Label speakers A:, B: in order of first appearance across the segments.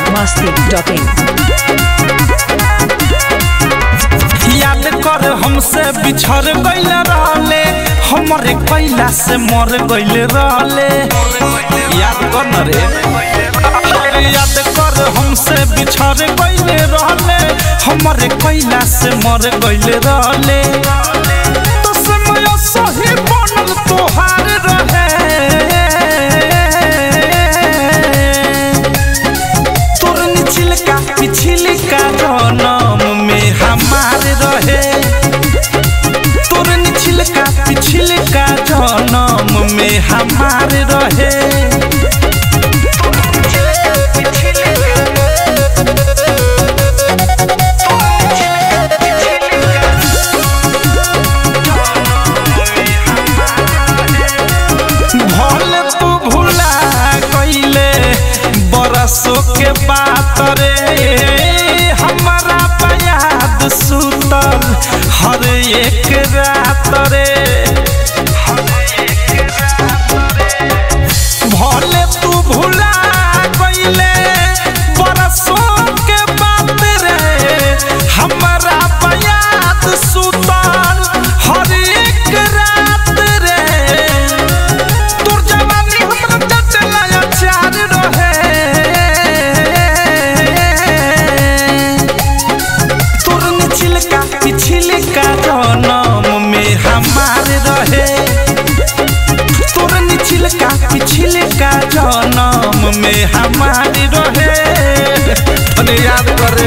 A: masti.in.
B: याद कर हमसे बिछड़ गइल रहले हमरे कैला से मर गइल रहले याद कर न रे अरे याद कर हमसे बिछड़ गइल रहले हमरे कैला से मर गइल रहले तो समय सही बनल तोहार रहे तोरनी छिलका पिछिलका जनम में हमार रहे तोरनी छिलका पिछिलका जनम में हमार रहे भले तू भुला गईले बरसों के बात रे हमारा बयाद सुतल हर एक रात रे भले तू भुला गईले बरसों के बात रे हमारा बयाद सुतल हर एक रात रे तोर जवानी हमरा जचला अचार रहे तोर निचिलका पिछिलका जनम में हमार रहे तोर निचिलका पिछिलका जनम में हमार रहे तने याद करे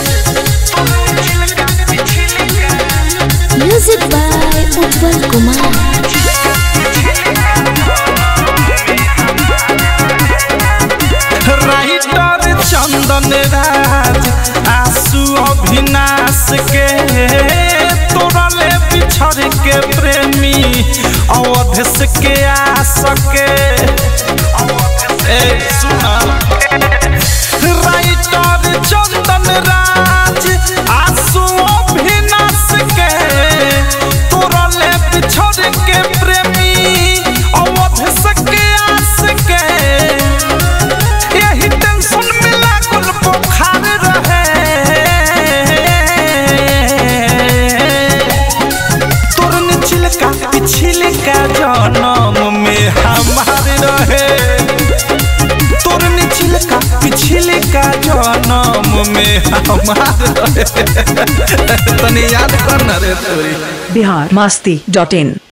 C: Music by Utpal Kumar.
B: Writer Chandan Raj आंसू अभिनाश के तोरले बिछड़ के प्रेमी अवधेश के आस के ए सुना राइटर चंदन राज आंसू अभिनाश के तोरले बिछड़ के प्रेमी अवधेश के आस के यही टेंशन में लागल बुखार रहे तोर निचिलका पिछिलका जनम में हमार रहे तोर निचिलका पिछिलका जनम में हमार रहे तनी याद कर ना रे तोरी
A: Bihar masti.in.